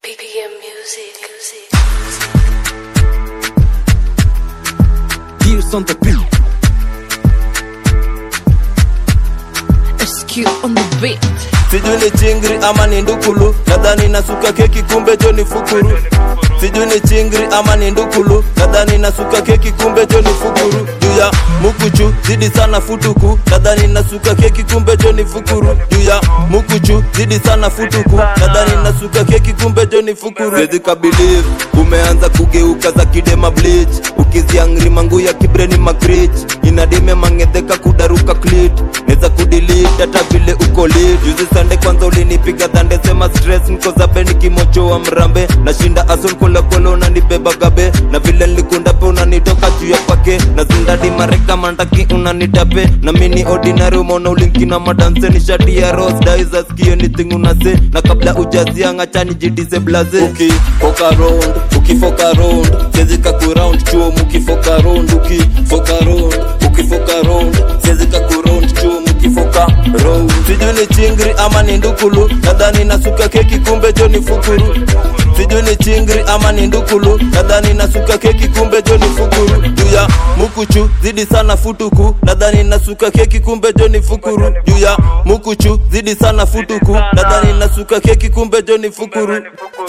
BPM music. music. Gears on the beat. SQ on the beat. sijui ni chingri ama ni ndukulu nadhani nasuka keki kumbe jo ni fukuru sijui ni chingri ama ni ndukulu nadhani nasuka keki kumbe jo ni fukuru juu ya mukuchu zidi sana futuku nadhani nasuka keki kumbe jo ni fukuru juu ya mukuchu zidi sana futuku nadhani nasuka keki kumbe jo ni fukuru Siwezi kabiliv umeanza kugeuka za kidema bleach ukiziangri mangu ya kibreni makrich inadime mangedheka kudaruka clit neza kudilit hata vile uko lit juzi sande kwanza ulinipiga dhande sema stress niko zabe nikimochoa mrambe nashinda ason kolekole unanibeba gabe na vile nilikunda pe unanitoka juu ya pake na zindadi mareka mandaki unanitape na mini ordinary umeona ulinkina madanse ni shati ya ros daiza skio anything unase na kabla ujazianga chani jidise blaze ukifoka round ukifoka round sezi kakuround chuo mukifoka round ukifoka round ukifoka round sezi kakuround chuo mukifoka round sijui ni chingri ama ni ndukulu nadhani nasuka keki kumbe jo ni fukuru sijui ni chingri ama ni ndukulu nadhani nasuka keki kumbe jo ni fukuru juu ya mukuchu zidi sana futuku nadhani nasuka keki kumbe jo ni fukuru juu ya mukuchu zidi sana futuku nadhani nasuka keki kumbe jo ni fukuru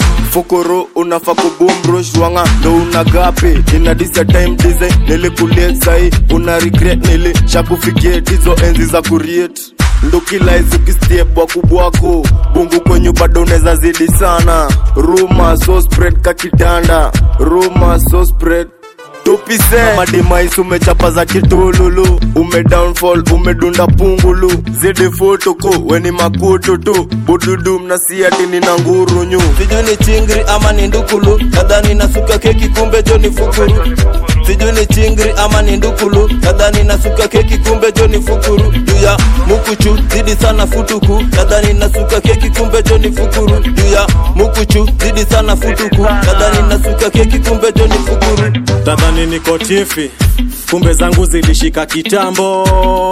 fukuru unafa kubumrushwanga ndo unagapi inadisa time design nilikulie sai una regret nilishakufikie hizo enzi za kuriet ndukilaizukistiebwa kubwako bungu kwenyu bado unaweza zidi sana ruma so spread kakitanda ruma so spread tupise madimais umechapa za kitululu ume downfall umedunda pungulu zidi futuku weni makutu tu bududu mnasiati nina ngurunyu sijui ni chingri ama ni ndukulu nadhani nasuka keki kumbe jo ni fukuru sijui ni chingri ama ni ndukulu nadhani nasuka keki kumbe jo ni fukuru juu ya mukuchu zidi sana futuku nadhani nasuka keki kumbe jo ni fukuru juu ya mukuchu zidi sana futuku nadhani nasuka keki kumbe jo ni fukuru tadhani niko tifi kumbe zangu zilishika kitambo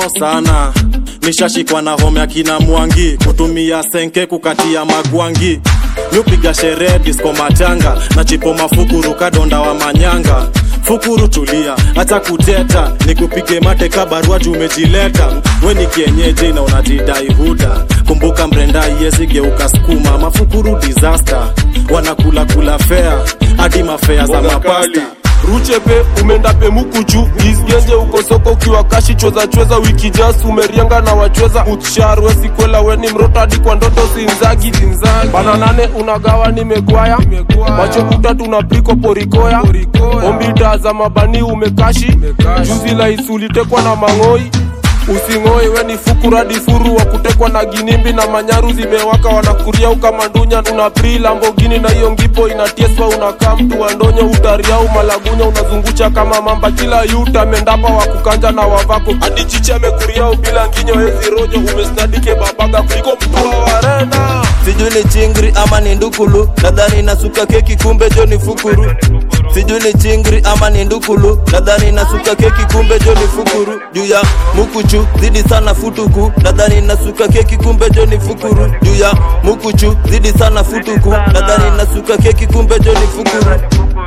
sana nishashikwa na home ya kina mwangi kutumia senke kukatia magwangi nyupiga sherehe disko matanga na chipo mafukuru kadonda wa manyanga fukuru tulia hata kuteta nikupige mateka barua tumejileta we ni kienyeji na unajidai huda kumbuka mrenda iyezigeuka skuma mafukuru disaster wanakula kula fea hadi mafea za mapasta ruchepe umeenda pe mukuchu isgenje uko soko ukiwa kashi chweza chweza wiki jas umerianga na wachweza utsharwe sikwela weni mroto hadi kwa ndoto zinzagi zinzagi bana nane unagawa nimegwaya macho kuta tunapiko porikoya ombita za mabani umekashi juzi la isulitekwa na mang'oi using'oi we ni fukuradi furu wa kutekwa na ginimbi na manyaru zimewaka wanakuria ukamandunya una pri lambogini na hiyo ngipo inatieswa unakaa mtu wandonyo utariau malagunya unazungusha kama mamba kila yuta mendapa wa kukanja na wavako hadi chichi amekuriau bila nginyo hezi rojo umesnadike babaga kuliko mtu wa warena sijui ni chingri ama ni ndukulu nadhani nasuka keki kumbe jo ni fukuru sijui ni chingri ama ni ndukulu nadhani nasuka keki kumbe jo ni fukuru juu ya mukuchu zidi sana futuku nadhani nasuka keki kumbe jo ni fukuru juu ya mukuchu zidi sana futuku nadhani nasuka keki kumbe jo ni fukuru